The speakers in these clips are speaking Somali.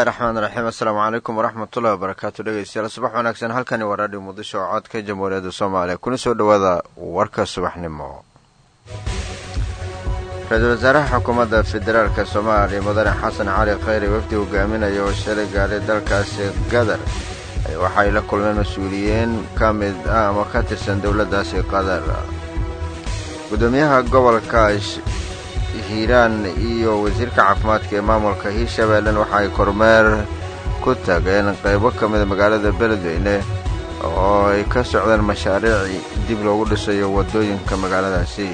bismillahi raxmaan raxiim assalaamu calaykum waraxmatullahi wabarakaatu dhegeystayaal subax wanaagsan halkani waa raadhiyo muqdisho oo codka jamhuuriyadda soomaaliya kuna soo dhowaada warka subaxnimo ra-iisul wasaaraha xukuumadda federaalka soomaaliya mudane xasan cali khayre wafdi hogaaminaya oo shalay gaaray dalkaasi qatar waxay la kulmeen mas-uuliyiin ka mid ah ama ka tirsan dowladdaasi qatar gudoomiyaha gobolka hiiraan iyo wasiirka caafimaadka ee maamulka hiirshabeellen waxa ay kormeer ku tageen qaybo ka mida magaalada beledweyne oo ay ka socdeen mashaariic dib loogu dhisayo waddooyinka magaaladaasi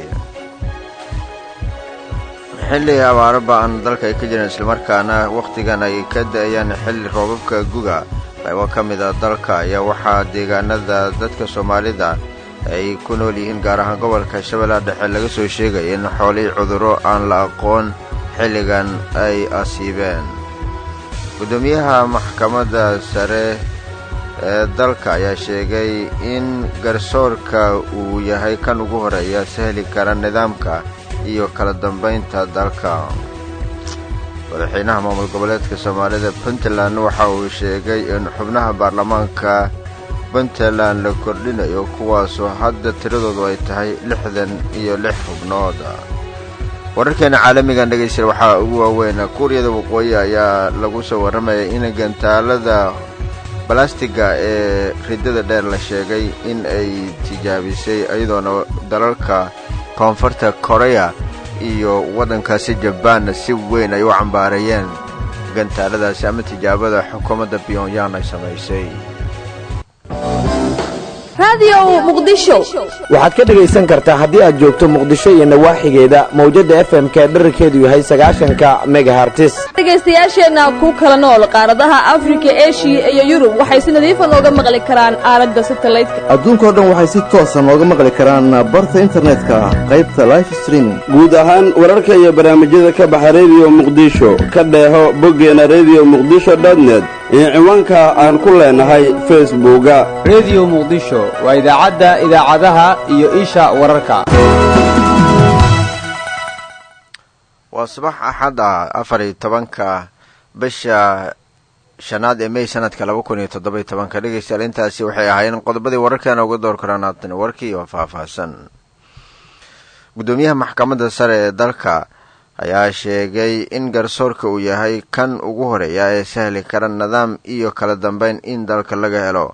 xilli abaaro ba-an dalka ay ka jireen islamarkaana wakhtigan ay ka da-ayaan xilli roobabka guga qaybo ka mid a dalka ayaa waxaa deegaanada dadka soomaalida ay ku nool yihiin gaar ahaan gobolka shabeellaha dhexe laga soo sheegaya in xoolihii cudurro aan la aqoon xilligan ay asiibeen guddoomiyaha maxkamadda sare ee dalka ayaa sheegay in garsoorka uu yahay kan ugu horeeya sahli kara nidaamka iyo kala dambaynta dalka madaxweynaha maamul goboleedka soomaalida puntland waxa uu sheegay in xubnaha baarlamaanka puntland la kordhinayo kuwaasoo hadda tiradoodu ay tahay lixdan iyo lix xubnood wararkeena caalamigan dhegaystayaal waxaa ugu waaweyn kuuriyada waqooyi ayaa lagu soo warramaya in gantaalada balastiga ee riddada dheer la sheegay in ay tijaabisay iyadoona dalalka koonfurta koreya iyo waddankaasi jabaanna si weyn ay u cambaareeyeen gantaaladaasi ama tijaabada xukuumadda pyongyang ay samaysay waxaad ka dhegaysan kartaa haddii aad joogto muqdisho iyo nawaaxigeeda mawjadda fm-ka dherarkeedu yahay sagaashanka megahartis dhegaystayaasheenna ku kala nool qaaradaha afrika eshiya iyo yurub waxay si nadiifa nooga maqli karaan aalada satalaydka adduunkao dhan waxay si toosa nooga maqli karaan barta internetka qaybta life streaming guud ahaan wararka iyo barnaamijyada ka baxa rediyo muqdisho ka dheeho boggeena rediyo muqdisho dotnet iyo ciwaanka aan ku leenahay facebooka rediyo muqdisho waa idaacadda idaacadaha iyo isha wararka waa subax axad ah afar iyo tobanka bisha shanaad ee mey sanadka laba kun iyo toddoba iyo tobanka dhegaystayaal intaasi waxay ahaayeen qodobadii wararkeena uga door karaan haatan warkii oo faahfaahsan guddoomiyaha maxkamadda sare ee dalka ayaa sheegay in garsoorka uu yahay kan ugu horeeya ee sahli kara nidaam iyo kala dambeyn in dalka laga helo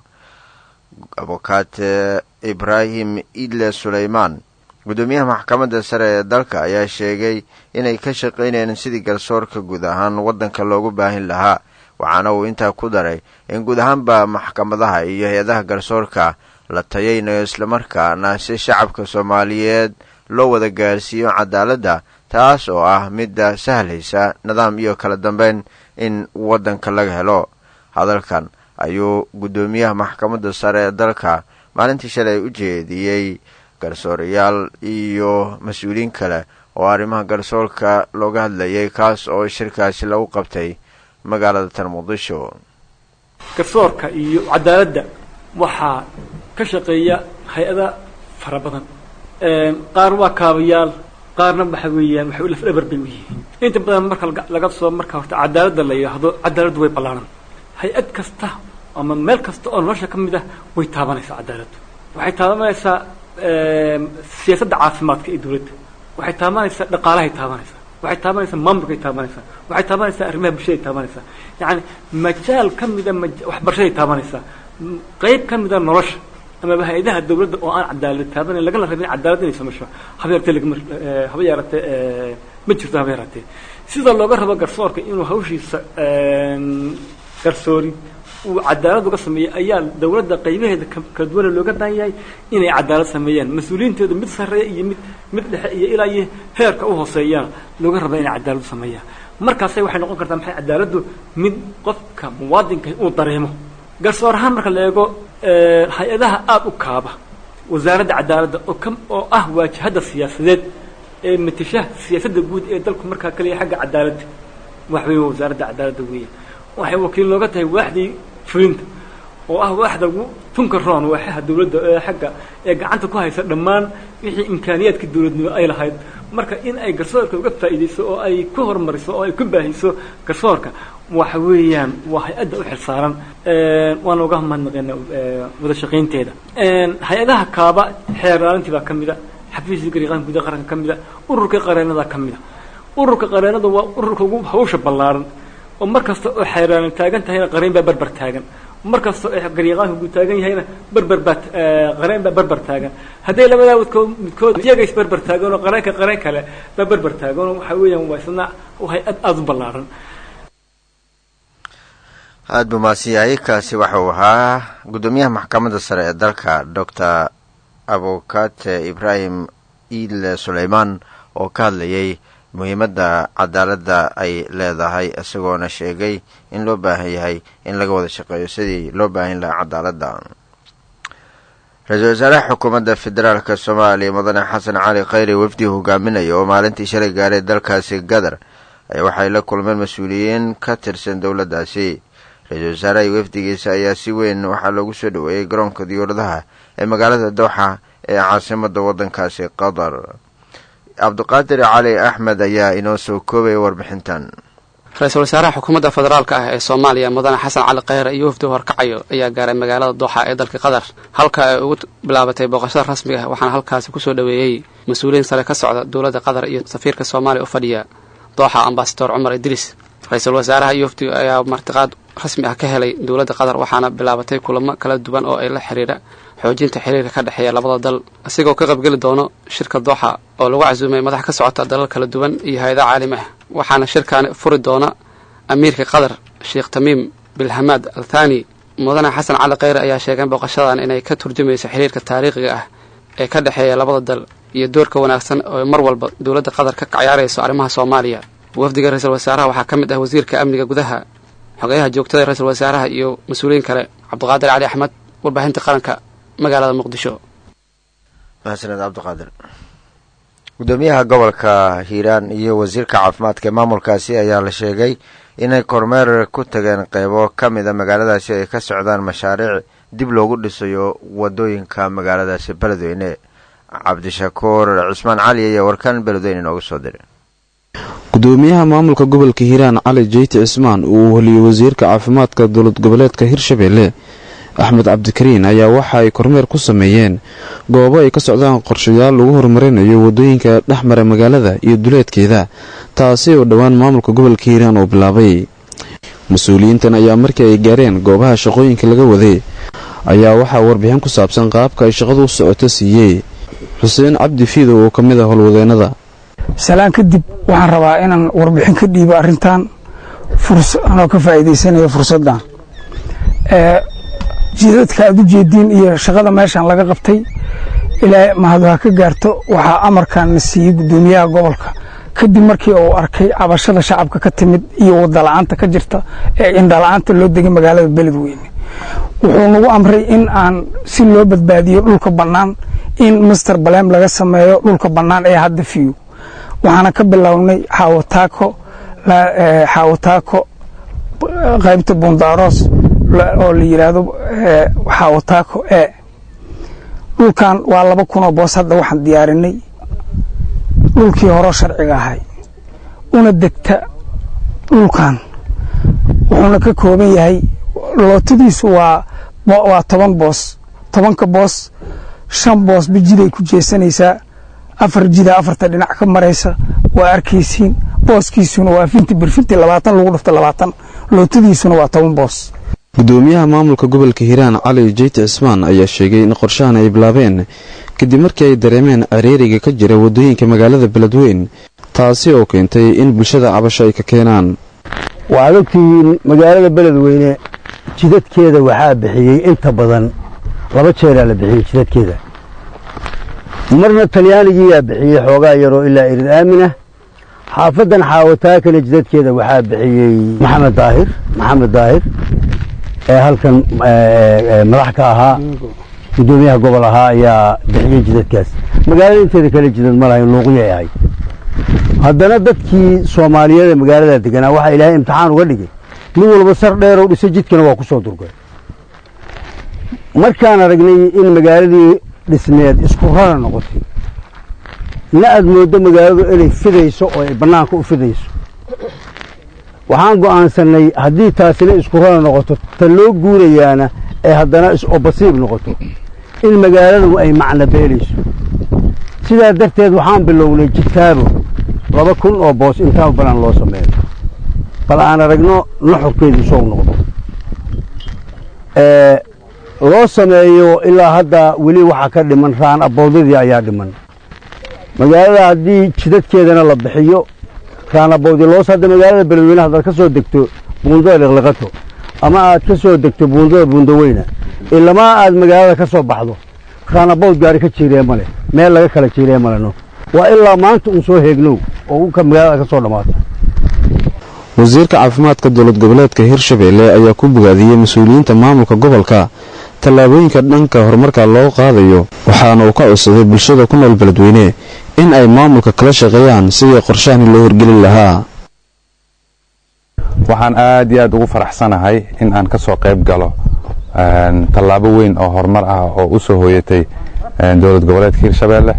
abokaate ibraahim idle suleymaan guddoomiyaha maxkamadda sare ee dalka ayaa sheegay inay ka shaqaynayeen sidii garsoorka guud ahaan waddanka loogu baahin lahaa waxaana uu intaa ku daray in guud ahaanba maxkamadaha iyo hay-adaha garsoorka la tayaynayo islamarkaana si shacabka soomaaliyeed loo wada gaarsiiyo cadaaladda taas oo ah midda sahlaysa nidaam iyo kala dambeyn in waddanka laga helo hadalkan ayuu guddoomiyaha maxkamadda sare ee dalka maalintii shalay u jeediyey garsoorayaal iyo mas-uuliyiin kale oo arrimaha garsoorka looga hadlayay kaas oo shirkaasi lagu qabtay magaalada tan muqdisho garsoorka iyo cadaaladda waxaa ka shaqeeya hay-ada fara badan qaar waa kaabayaal qaarna waxa weeyaan waxay lafdhabar bay u yihiin inta badan marka laga soo marka horta cadaaladda la yidhaahdo cadaaladdu way ballaaran hay-ad kasta ama meel kasta oo nolosha ka mid ah way taabanaysaa cadaaladdu waxay taabanaysaa siyaasadda caafimaadka ee dawladda waxay taabanaysaa dhaqaalahay taabanaysaa waxay taabanaysaa maamulkay taabanaysaa waxay taabanaysaa arrimaha bulshaday taabanaysaa yacani majaal ka mida waxbarashaday taabanaysaa qayb ka mida nolosha amaba hay-adaha dawladda oo aan cadaalad taabanayn lagana rabin cadaalad inay samayso haba yaratee lagama haba yaratee ma jirto haba yaratee sida looga rabo garsoorka inuu hawshiisa garsoori uu cadaalad uga sameeyey ayaa dawladda qaybaheeda kala duwana looga baahan yahay inay cadaalad sameeyaan mas-uuliyiintooda mid sarreeya iyo mid mid dhexe iyo ilaa iyo heerka u hooseeyaan looga raba inay cadaalad u sameeyaan markaasay waxay noqon kartaa maxay cadaaladdu mid qofka muwaadinka uu dareemo garsoor ahaan marka la eego hay-adaha aada u kaaba wasaaradda cadaaladda oo ka oo ah waajahadda siyaasadeed ee matashaha siyaasadda guud ee dalku markaa kaliya xagga cadaaladda wax weyn wasaaradda cadaaladda weeyaan waxay wakiil nooga tahay waaxdii fulinta oo ah waaxda ugu tunka roon waaxaha dawladda ee xagga ee gacanta ku haysa dhammaan wixii imkaaniyaadka dawladnimo ay lahayd marka in ay garsoorka uga faa'iidayso oo ay ku horumariso oo ay ku baahiso garsoorka waxa weeyaan waa hay-adda u xilsaaran waana uga mahadnaqeena wada shaqaynteeda hay-adaha kaaba xeer ilaalintii baa ka mida xafiiska gariiqaanka gudaha qaranka ka mida ururka qareenada ka mida ururka qareenada waa ururka ugu hawsha ballaaran oo mar kasta oo xeeraalan taagan tahayna qareen baa berber taagan mar kasta oo gariiqaanka gu taagan yahayna berber baa qareen baa berber taagan hadday labadaa midkood midkood iyaga is berber taagan oo qareenka qareen kale baa berber taagan oo waxa weeyaan waa isna hay-ad aada u ballaaran aada buu mahadsan yahay kaasi waxa uu ahaa guddoomiyaha maxkamadda sare ee dalka doctor abukate ibraahim iile suleymaan oo ka hadlayay muhiimadda cadaaladda ay leedahay isagoona sheegay in loo baahan yahay in laga wada shaqeeyo sidii loo baahan lahaa cadaaladda ra-iisul wasaaraha xukuumadda federaalk soomaaliya mudane xasan cali khayri wafdi hogaaminaya oo maalintii shalay gaaray dalkaasi gadar ayaa waxay la kulmeen mas-uuliyiin ka tirsan dowladdaasi ra-iisul wasaaraha wafdigiisa ayaa si weyn waxaa loogu soo dhoweeyey garoonka diyuuradaha ee magaalada dooxa ee caasimada waddankaasi qatar cabdiqaadir cali axmed ayaa inoo soo koobaya warbixintan ra-iisul wasaaraha xukuumadda federaalka ah ee soomaaliya mudane xasan cali kheyre iyo wafdi horkacayo ayaa gaaray magaalada dooxa ee dalka qatar halka ay ugu bilaabatay booqashada rasmiga ah waxaana halkaasi kusoo dhoweeyey mas-uuliyiin sare ka socda dowladda qatar iyo safiirka soomaaliya u fadhiya dooxa ambasador cumar idriis ra-iisul wasaaraha iyo wafdi ayaa martiqaad rasmi ah ka helay dowladda qatar waxaana bilaabatay kulamo kala duwan oo ay la xiriira xoojinta xiriirka ka dhexeeya labada dal isigoo ka qaybgeli doono shirka dooxa oo lagu casuumay madax ka socota dalal kala duwan iyo hay-ada caalami ah waxaana shirkaani furi doona amiirka qatar sheekh tamiim bilhamaad al thani mudane xasan cali kheyre ayaa sheegay booqashadan inay ka turjumayso xiriirka taariikhiga ah ee ka dhexeeya labada dal iyo doorka wanaagsan oo mar walba dowladda qatar ka cayaarayso arrimaha soomaaliya wafdiga ra-iisul wasaaraha waxaa ka mid ah wasiirka amniga gudaha xogeyaha joogtada ra-iisul wasaaraha iyo mas-uuliyiin kale cabdiqaadir cali axmed warbaahinta qaranka magaalada muqdisho mahadsaned cabdiqaadir guddoomiyaha gobolka hiiraan iyo wasiirka caafimaadka ee maamulkaasi ayaa la sheegay inay kormeer ku tageen qeybo ka mida magaaladaasi ay ka socdaan mashaariic dib loogu dhisayo wadooyinka magaaladaasi beledweyne cabdishakuur cismaan cali ayaa warkan beledweyne inoogu soo diray gudoomiyaha maamulka gobolka hiiraan cali jeyti cismaan uu weliyey wasiirka caafimaadka dowlad goboleedka hirshabeelle axmed cabdikariin ayaa waxa ay kormeer ku sameeyeen goobo ay ka socdaan qorshayaal lagu horumarinayo wadooyinka dhexmara magaalada iyo duleedkeeda taasi oo dhowaan maamulka gobolka hiiraan uu bilaabay mas-uuliyiintan ayaa markii ay gaareen goobaha shaqooyinka laga waday ayaa waxaa warbixin ku saabsan qaabka ay shaqadu u socoto siiyey xuseen cabdi fiidow oo ka mid ah howlwadeennada salaan kadib waxaan rabaa inaan warbixin ka dhiibo arrintan anoo ka faa'iidaysanayo fursaddan jidadka aad u jeediin iyo shaqada meeshan laga qabtay ilaa mahadu ha ka gaarto waxaa amarkan na siiyey guddoomiyaha gobolka kadib markii uu arkay cabashada shacabka ka timid iyo wadala'aanta ka jirta ee indhala'aanta loo degay magaalada beledweyne wuxuu nagu amray in aan si loo badbaadiyo dhulka bannaan in master balem laga sameeyo dhulka bannaan ee hadda fiyo waxaana ka bilownay xaawataako xaawataako qaybta bundaaroos oo la yidhaahdo xaawataako e dhulkan waa laba kunoo boos hadda waxaan diyaarinay dhulkii horeo sharciga ahay una degta dhulkan wuxuuna ka kooban yahay lootadiisu waa waa toban boos tobanka boos shan boos ba jiday ku jeesanaysaa afar jida afarta dhinac ka maraysa waa arkaysiin booskiisuna waa finti birfinti labaatan lagu dhufto labaatan lootadiisuna waa toban boos gudoomiyaha maamulka gobolka hiiraan cali jeyti cismaan ayaa sheegay in qorshahan ay bilaabeen kadib markii ay dareemeen areeriga ka jira waddooyinka magaalada beledweyn taasi oo keentay in bulshada cabasho ay ka keenaan waxaad ogtihiin magaalada beledweyne jidadkeeda waxaa bixiyey inta badan laba jeeraa la bixiyey jidadkeeda marna talyaanigiiyaa bixiyey xoogaa yaroo ilaa irid aaminah xaafaddan xaawataakana jidadkeeda waxaa bixiyey maxamed daahir maxamed daahir ee halkan madax ka ahaa guddoomiyaha gobol ahaa ayaa bixiyey jidadkaas magaalada inteeda kale jidad ma lahayn luuqyay ahayd haddana dadkii soomaaliyeed ee magaalada deganaa waxaa ilaahay imtixaan uga dhigay nin walba sar dheeroo dhisay jidkana waa ku soo durgay markaan aragnay in magaaladii dhismeed isku rara noqotay na aad mooddo magaaladu inay fidayso oo ay bannaanka u fidayso waxaan go'aansannay haddii taasina isku rana noqoto ta loo guurayaana ee haddana is-obasiib noqoto in magaaladu ay macno beelayso sidaa darteed waxaan bilownay jitaabo laba kun oo boos intaa balan loo sameeyo bal aan aragno nuxurkeedu sow noqdo loo sameeyo ilaa hadda weli waxaa ka dhiman raan aboodadii ayaa dhiman magaalada haddii jidadkeedana la bixiyo raan aboodii loos hadda magaalada beledweyne haddaad ka soo degto buundada liqliqato ama aad ka soo degto buundada buundaweyna ilamaa aad magaalada ka soo baxdo raan abood gaari ka jiiree ma leh meel laga kala jiiree maleno waa ilaa maanta uun soo heegnow oo ka magaalada ka soo dhammaato wasiirka caafimaadka dowlad goboleedka hirshabeelle ayaa ku bogaadiyey mas-uuliyiinta maamulka gobolka tallaabooyinka dhanka horumarka loo qaadayo waxaana uu ka codsaday bulshada ku nool beledweyne in ay maamulka kala shaqeeyaan sidii qorshahani loo hirgelin lahaa waxaan aad iyo aad ugu faraxsanahay in aan ka soo qayb galo tallaabo weyn oo horumar ah oo u soo hooyatay dowlad goboleedka hirshabeelle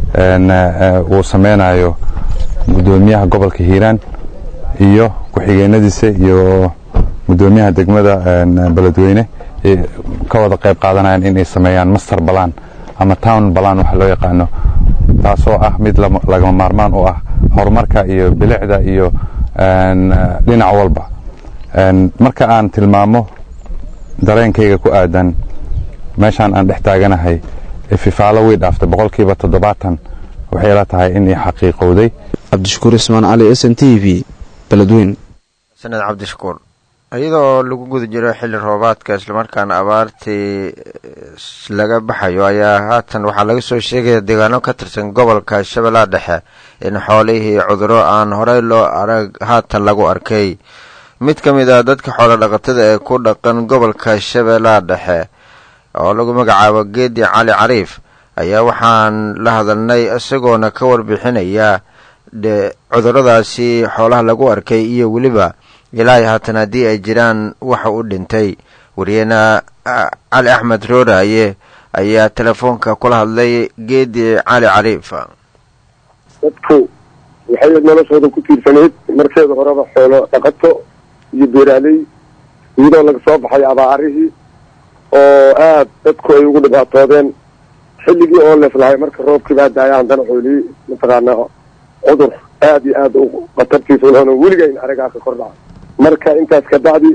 uu sameynayo gudoomiyaha gobolka hiiraan iyo ku-xigeenadiisa iyo gudoomiyaha degmada beledweyne ka wada qayb qaadanayaan inay sameeyaan master balan ama town balan waxa loo yaqaano taasoo ah mid lagama maarmaan u ah horumarka iyo bilicda iyo dhinac walba marka aan tilmaamo dareenkayga ku aadan meeshaan aan dhex taaganahay fifaalo way dhaaftay boqolkiiba toddobaatan waxay la tahay inay xaqiiqowday cabdishakuur ismaan cali s n t v beledweyn sanad cabdishakuur iyadoo lagu guda jiro xilli roobaadka islamarkaana abaartii laga baxayo ayaa haatan waxaa laga soo sheegaya deegaano ka tirsan gobolka shabeellaha dhexe in xoolihii cuduro aan horey loo arag haatan lagu arkay mid ka mid ah dadka xoolo dhaqatada ee ku dhaqan gobolka shabeellaha dhexe oo lagu magacaabo geedi cali cariif ayaa waxaan la hadalnay isagoona ka warbixinaya cuduradaasi xoolaha lagu arkay iyo weliba ilaahay haatan haddii ay jiraan waxa u dhintay wariyeenna cali axmed rooraaye ayaa telefoonka kula hadlay geedi cali cariif dadku waxay noloshooda ku tiirsanayd markeeda horeba xoolo dhaqato iyo beeraaley iyadoo laga soo baxay abaarihii oo aad dadku ay ugu dhibaatoodeen xilligii oo leeflahay marka roobkii baa daaya haddana xoolihii mataqaanaa cudur aad iyo aad u khatartiisa ulhona weligayn aragaa ka kor dhaca marka intaas ka bacdi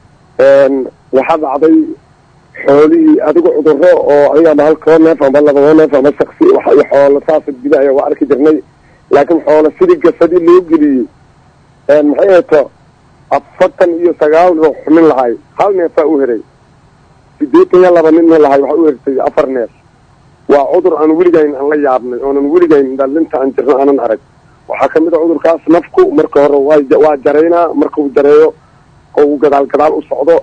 waxaa dhacday xoolihii adigu cuduro oo adiga ama halkoo neef ama labadoo neef ama shaksi iyo xoolo saasa gudahaya waa arki jirnay laakiin xoolo sidii gasadi loo geliyey maxay hayto afartan iyo sagaal ruux nin lahay hal neefaa u heray sideetan iyo laba ninna lahay waxaa u hertay afar neef waa cudur aan weligayn aan la yaabnay oonan weligayn dhalinta aan jirno aanan arag waxaa ka mid a cudurkaas nafku marka hore waa waa jaraynaa marka uu jareeyo oo uu gadaal gadaal u socdo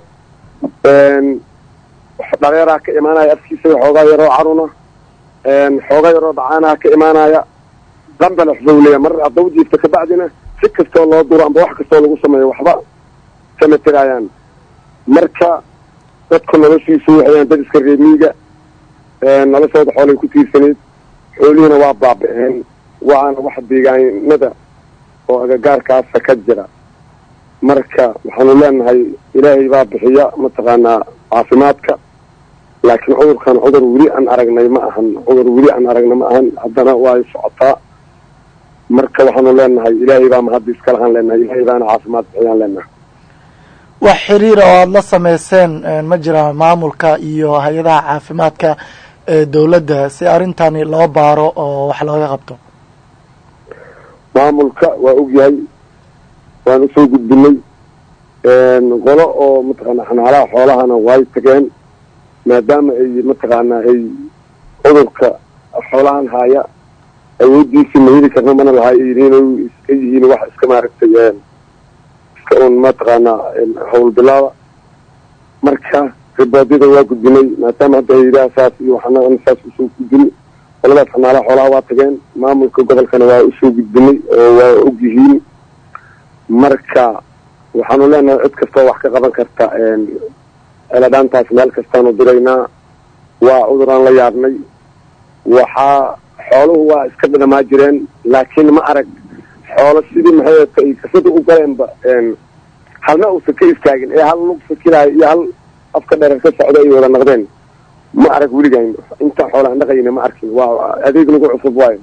dhareeraa ka imaanaya afkiisa xoogaa yaroo caruna xoogaa yaroo dhacaanaa ka imaanaya dambelex bawleya mar haddaw jiifta kabacdina si kastoo loo duro amba wax kastoo lagu sameeyo waxba kama tiraayaan marka dadku noloshiisu waxayaan dad iska reemiiga noloshooda xoolay ku tiirsanayd xoolihiina waa baaba-een waana wax deegaanada oo agagaarkaasa ka jira marka waxaanu leenahay ilaahay baa bixiya mataqaanaa caafimaadka laakiin cudurkan cudur weli aan aragnay ma ahan cudur weli aan aragnay ma ahan haddana way socotaa marka waxaanu leenahay ilaahay baa mahadda iskalahaan leenahay ilaahay baana caafimaad bixiyaan leenahay wax xiriira oo aada la sameyseen ma jiraan maamulka iyo hay-adaha caafimaadka ee dowladda si arrintani loo baaro oo wax looga qabto maamulka waa ogyahay waan usoo gudbinay qolo oo mataqaanaa xanaalaha xoolahana way tageen maadaama ay mataqaanaa ay cudurka xoolahan haaya awoodiisi ma heli karno mana laha yihiin iska yihiin wax iska maaragtay iska un mataqaanaa hawl bilaaba marka riboodyada waa gudbinay maadaama hadda hayadaha saas iyo waxana saas usoo gudbin qoladaas xanaalaha xoolaha waa tageen maamulka gobolkana waa usoo gudbinay oo waa og yihiin marka waxaanu leenahay cid kastoo wax ka qaban karta celadhaantaas meel kastaanu diraynaa waa cuduraan la yaabnay waxaa xooluhu waa iska dhadhamaa jireen laakiin ma arag xoolo sidii maxay ay kasada u galeenba halna uusan ka istaagin ee hal lug fakiraayo iyo hal afka dherer ka socda ay wada naqdeen ma arag weligaan inta xoolaan dhaqayna ma arkin waa adeeg lagu cusub waayo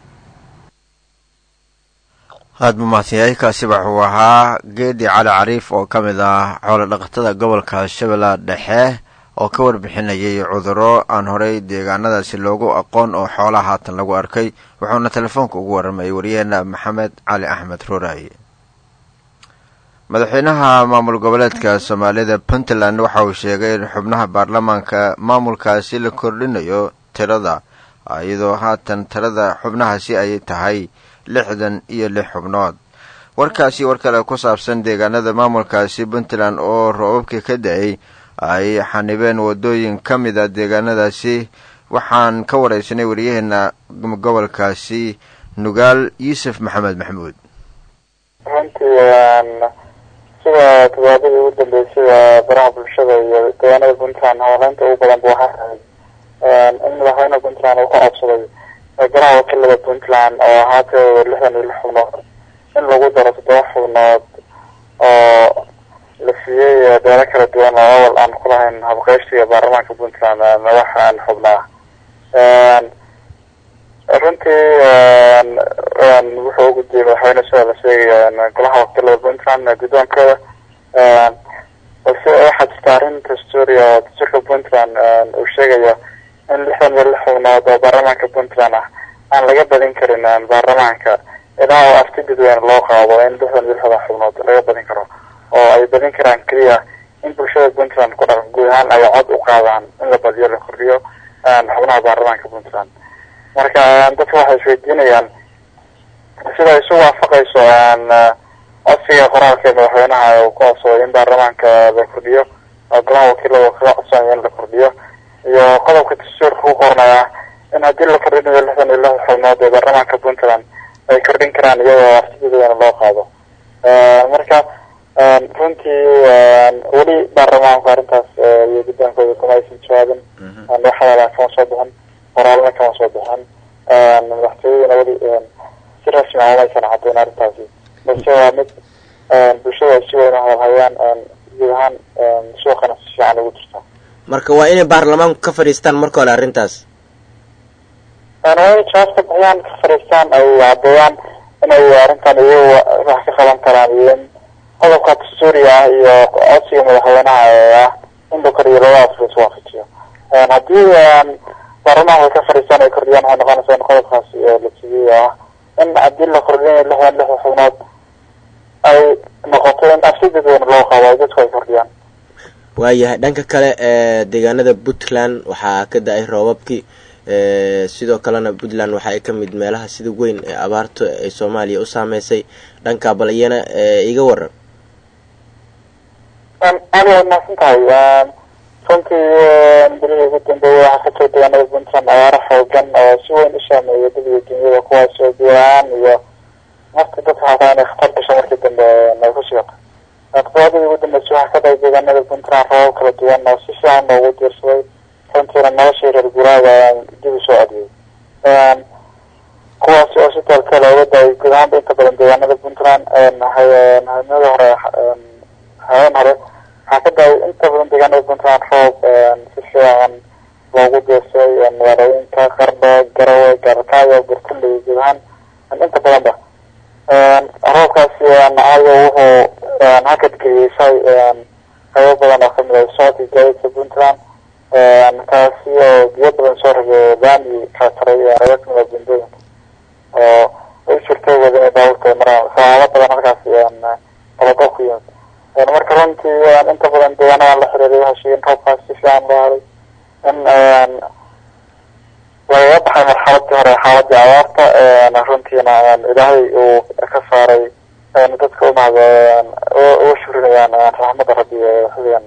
aada buu mahadsanyahay kaasi wuxuu ahaa geedi cali cariif oo ka mid ah xoolo dhaqatada gobolka shabeellaha dhexe oo ka warbixinayay cudurro aan horey deegaanadaasi loogu aqoon oo xoolaha haatan lagu arkay wuxuuna telefoonka ugu warramayay waryaheena maxamed cali axmed rooraaye madaxweynaha maamul goboleedka soomaalida puntland waxa uu sheegay in xubnaha baarlamaanka maamulkaasi la kordhinayo tirada iyadoo haatan tirada xubnahaasi ay tahay lixdan iyo lix xubnood warkaasi war kale ku saabsan deegaanada maamulkaasi puntland oo roobabkii ka da-ay ay xanibeen wadooyin ka mid a deegaanadaasi waxaan ka wareysanay wariyaheena gobolkaasi nugaal yuusuf maxamed maxamuud runtii sida todobaadadii ugu dambeysay waa baraha bulshada iyo deegaanada puntland hawleynta ugu badan bu waxaa tahay in madaxweyne puntland uu ka codsaday baraha wakiilada puntland oo ahaatee lixdan iyo lix xubnood in lagu daro toddoba xubnood oo la siiyey beelo kala duwan oo awal aan ku lahayn habqeystiga baarlamaanka puntland madax aan xubnaa runtii wuxuu ugudiyey madaxweyne sida la sheegayo golaha wakiilada puntland guddoonkooda balse waxaa jirta arrin dastuuri oo dastuurka puntland uu sheegayo in lixdan iyo lix xubnood oo baarlamaanka puntland ah aan laga badin karin baarlamaanka ilaa oo afti dadweyne loo qaado in lixdan iyo lixdan xubnood laga badin karo oo ay badin karaan keliya in bulshada puntland ku dhaqan guud ahaan ay cod u qaadaan in la badiyo la kordhiyo xubnaha baarlamaanka puntland marka dadka waxay isweydiinayaan sida isu waafaqayso codsiga qoraalka ee madaxweynaha uu ku codsaday in baarlamaanka la kordhiyo oo golaha wakiilada kaga codsanaya in la kordhiyo iyo qodobka dastuurka ku qornaya in haddii la kordhinayo lixdan iyo lix xubnood ee baarlamaanka puntland ay kordhin karaan iyadoo aftidadeena loo qaado marka runtii weli baarlamaanku arrintaas iyo guddoonkooda kuma aysan jawaabin waxyaalaha kama soo bixin qoraalna kama soo bixin madaxtooyaduna weli si rasmi ah umaysan caddayn arrintaasi balse waa mid bulshada ay si weyn u hadalhayaan guud ahaan suuqana si fiican ugu jirta marka waa inay baarlamaanku ka fadhiistaan marka hore arrintaas waa inay jawaab ka bixiyaan ka fadhiistaan ay caddeeyaan inay arrintan iyagu wax ka qaban karaan iyo in qodobka dastuuriga ah iyo codsiga madaxweynaha ee ah in la koriyo labadaas la iswaafajiyo haddii baarlamaanku ay ka fadhiistaan ay kordhiyaan waxay noqonaysaa in qodobkaas la siiyey oo ah in haddii la kordhinayo lixdan lix xubnood ay noqoto in afsi dadweyne loo qaado ay dadku ay kordhiyaan waayahay dhanka kale ee deegaanada puntland waxaa ka da-ay roobabkii sidoo kalena puntland waxa ay ka mid meelaha sida weyn ee abaarta ay soomaaliya u saameysay dhanka bal iyana iga waran aad waad mahadsan tahay runtii bilihii ugu dambeeyay waxaa ka jira deegaanada puntland abaaro xoogan oo si weyn u saameeya dadiga dunyada kuwaas oo biyaaan iyo marka dadka xataa inay khatar gasho markii dambe ay ku sigato todobaadadii ugu dambeysay waxaa ka dhacay deegaanada puntland roobab kala duwan oo si fiican loogu diirsaday runtiina noloshii reer guraaga dib u soo celiyey kuwaasi oo si taalkala uga da-ay guud ahaanba inta badan deegaanada puntland habeenada hore habeen hore waxaa ka da-ay inta badan deegaanada puntland roob si fiican loogu diirsaday magaalooyinka qardho garawe gaarkaayo burtule iyo guud ahaan inta badanba roobkaasi ayaga wuxuu hakad geliyey qaybo badan oo kamid ah socodka gaadiidka puntland taasi oo biyo badan soo rogay laami kala taray qaybo kamid ah buundooyinka oo ay jirtay wada inay baabuurta ay maraan sabaabo badan halkaasi qalado ku yimid marka runtii inta badan deegaanadan la xiriiray waxay sheegeen roobkaas si fiican loo haray in lagaga baxay marxaladii hore xaaladii abaarta runtiina ilaahay uu ka saaray dadka umahad uga shurinayaan raxmada rabbi ee xiligan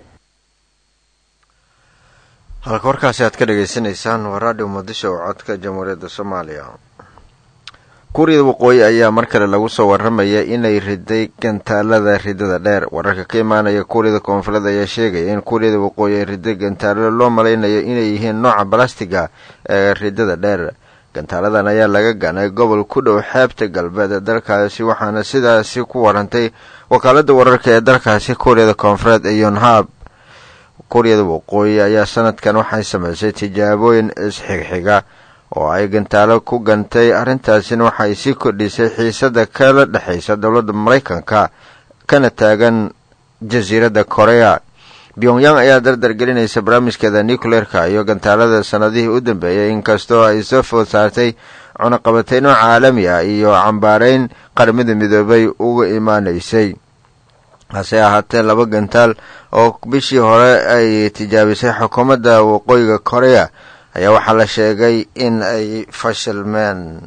halka warkaasi aad ka dhagaysanaysaan waa raadhiyo muqdisho oo codka jamhuuriyadda soomaaliya kuuriyada waqooyi ayaa mar kale lagu soo waramaya inay riday gantaalada ridada dheer wararka ka imaanaya kuuriyada koonfureed ayaa sheegaya in kuuriyada waqooyi ay riday gantaalo loo malaynayo inay yihiin nooca balastiga ee ridada dheer gantaaladan ayaa laga ganay gobol ku dhow xeebta galbeed ee dalkaasi waxaana sidaasi ku warantay wakaalada wararka ee dalkaasi kuuriyada koonfureed ee yonhab kuuriyada waqooyi ayaa sanadkan waxay samaysay tijaabooyin isxigxiga oo ay gantaalo ku gantay arrintaasina waxay sii kordhisay xiisada kala dhexaysa dowladda maraykanka kana taagan jasiiradda korea pyongyang ayaa dardar gelinaysa barnaamijkeeda nucleerka iyo gantaalada sanadihii u dambeeyay inkastoo ay soo food saartay cunaqabateyno caalami ah iyo cambaareyn qaramada midoobay uga imaanaysay hase ahaatee laba gantaal oo bishii hore ay tijaabisay xukuumadda waqooyiga korea ayaa waxaa la sheegay in ay fashilmeen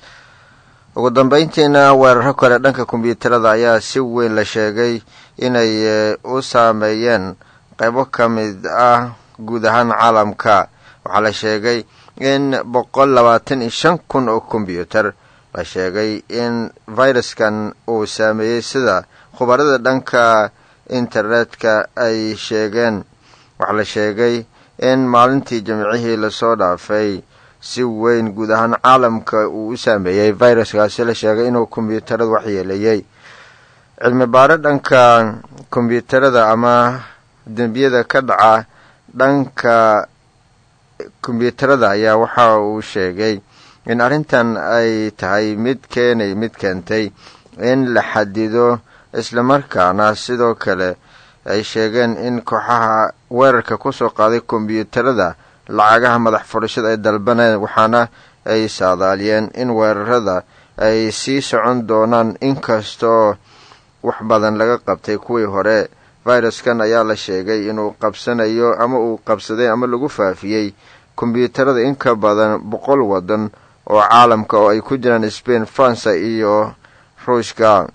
ugu dambeyntiina weeraro kale dhanka kombyuutarada ayaa si weyn la sheegay inay u saameeyeen qaybo ka mid ah guud ahaan caalamka waxaa la sheegay in boqol labaatan iyo shan kun oo kombyuutar la sheegay in viruskan uu saameeyey sida khubarada dhanka internetka ay sheegeen waxaa la sheegay in maalintii jimcihii lasoo dhaafay si weyn guud ahaan caalamka uu u saameeyey viruskaasi la sheegay inuu kombyuutarada waxyeeleeyey cilmi baaro dhanka kombyuutarada ama dembiyada ka dhaca dhanka kombyuutarada ayaa waxa uu sheegay in arrintan ay tahay mid keenay mid keentay in la xadido islamarkaana sidoo kale ay sheegeen in kooxaha weerarka kusoo qaaday kombyuutarada lacagaha madax furashada ay dalbaneen waxaana ay saadaaliyeen in weerarada ay sii socon doonaan inkastoo wax badan laga qabtay kuwii hore viruskan ayaa la sheegay inuu qabsanayo ama uu qabsaday ama lagu faafiyey kombyuutarada in ka badan boqol waddan oo caalamka oo ay ku jiraan spain faransa iyo ruushka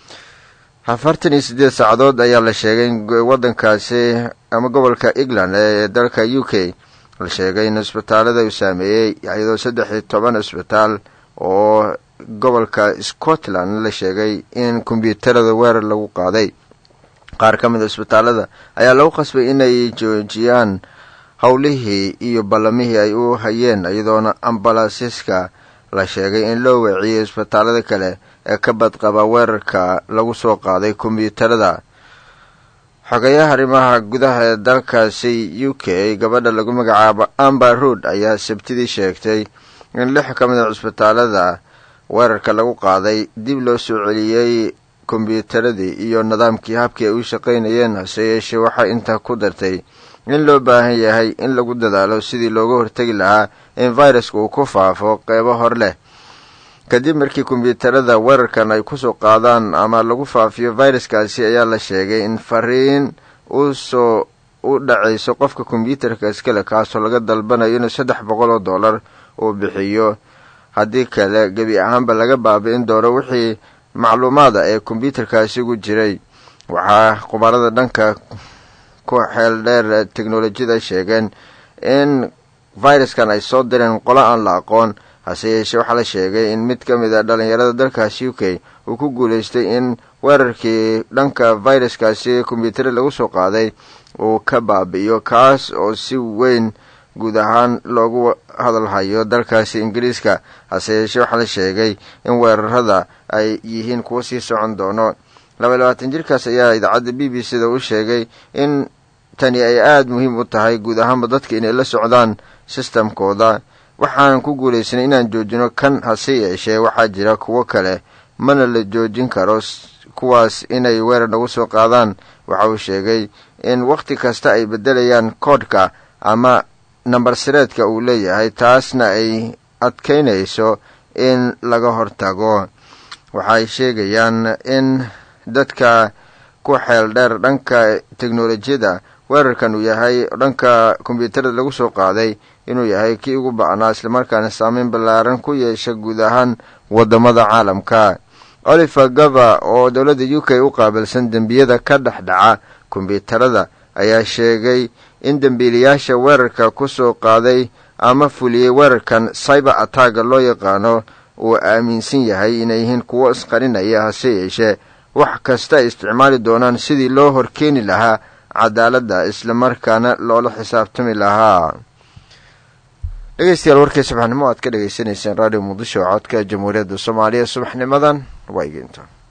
afartan iyo siddeed saacadood ayaa la sheegay in waddankaasi ama gobolka england ee dalka u k la sheegay in isbitaalada uu saameeyey iyadoo saddex iyo toban isbitaal oo gobolka scotland la sheegay in kombyuutarada weerar lagu qaaday qaar ka mid a isbitaalada ayaa lagu qasbay inay joojiyaan howlihii iyo ballamihii ay u hayeen iyadoona ambalasiska la sheegay in loo weeciyey isbitaalada kale ee ka badqaba weerarka lagu soo qaaday kombyuutarada xogayaha arrimaha gudaha ee dalkaasi u k gabadha lagu magacaabo amber rood ayaa sabtidii sheegtay in lix ka mid a cisbitaalada weerarka lagu qaaday dib loo soo celiyey kombyuutaradii iyo nidaamkii habkii ay u shaqaynayeen hase yeeshee waxay intaa ku dartay in loo baahan yahay in lagu dadaalo sidii looga hortegi lahaa in viruska uu ku faafo qeybo hor leh kadib markii kombyuutarada weerarkan ay kusoo qaadaan ama lagu faafiyo viruskaasi ayaa la sheegay in fariin usoo u dhacayso qofka kombyuutarka iskale kaasoo laga dalbanayo inuu saddex boqol oo dollar uu bixiyo haddii kale gebi ahaanba laga baabi'in doono wixii macluumaada ee kombyuutarkaasi ugu jiray waxaa khubarada dhanka ku xeel dheer teknolojiyada sheegeen in viruskan ay soo direen qolo aan la aqoon hase yeeshee waxaa la sheegay in mid ka mid a dhalinyarada dalkaasi u k uu ku guulaystay in weerarkii dhanka viruskaasi kombyuutara lagu soo qaaday uu ka baabi'iyo kaas oo si weyn guud ahaan loogu hadalhayo dalkaasi ingiriiska hase yeeshee waxaa la sheegay in weerarada ay yihiin kuwo sii socon doono laba labaatan jirkaas ayaa idaacadda b b c da u sheegay in tani ay aada muhiim u tahay guud ahaanba dadka inay la socdaan sistamkooda waxaanan ku guulaysanay inaan joojino kan hase yeeshee waxaa jira kuwo kale mana la joojin karo kuwaas inay weerar nagu soo qaadaan waxa uu sheegay in wakhti kasta ay beddelayaan koodhka ama nambar sireedka uu leeyahay taasna ay adkaynayso in laga hortago waxay sheegayaan in dadka ku xeel dheer dhanka teknolojiyada weerarkan uu yahay dhanka kombyuutarada lagu soo qaaday inuu yahay kii ugu ba'naa islamarkaana saameyn ballaaran ku yeesha guud ahaan wadamada caalamka oliver gava oo dowladda u k u qaabilsan dembiyada ka dhex dhaca kombyuutarada ayaa sheegay in dembiilayaasha weerarka kusoo qaaday ama fuliyey weerarkan cyber attacga loo yaqaano uu aaminsan yahay inay yihiin kuwo isqarinaya hase yeeshee wax kasta ay isticmaali doonaan sidii loo horkeeni lahaa cadaaladda islamarkaana loola xisaabtami lahaa dhegeystayaal warkii subaxnimo aad ka dhagaysanayseen radio muqdisho oo codka jamhuuriyadda soomaaliya subaxnimadan waa igeynta